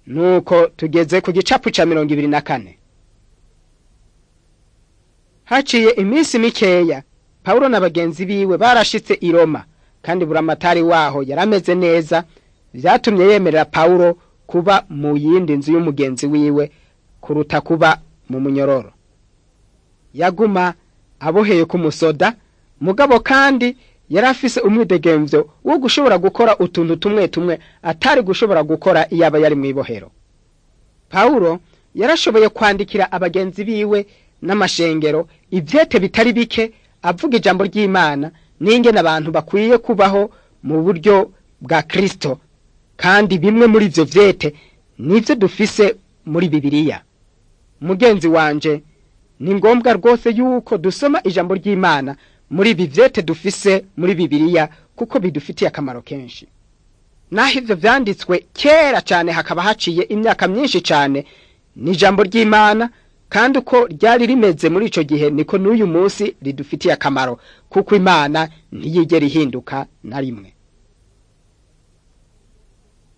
nuko tugeze ku gicapu ca mirongo ibiri na kane haciye iminsi mikeya pawulo na bagenzi biwe barashitse i roma kandi buramatari waho yarameze neza vyatumye yemerera pawulo kuba mu yindi nzu y'umugenzi wiwe kuruta kuba mu munyororo yaguma aboheye ku musoda mugabo kandi yari afise umwidegemvyo wo gushobora gukora utuntu tumwe tumwe atari gushobora gukora iyaba yari mw'ibohero pawulo yarashoboye kwandikira abagenzi biwe n'amashengero ivyete bitari bike avuga ijambo ry'imana n'ingene abantu bakwiye kubaho mu buryo bwa kristo kandi bimwe muri ivyo vyete nivyo dufise muri bibiliya mugenzi wanje ni ngombwa rwose yuko dusoma ijambo ry'imana muri ibi vyete dufise muri bibiliya kuko bidufitiye akamaro kenshi naho ivyo vyanditswe kera cane hakaba haciye imyaka myinshi cane ni ijambo ry'imana kandi uko ryari rimeze muri ico gihe niko n'uyu munsi ridufitiye akamaro kuko imana ntiyigera ihinduka na rimwe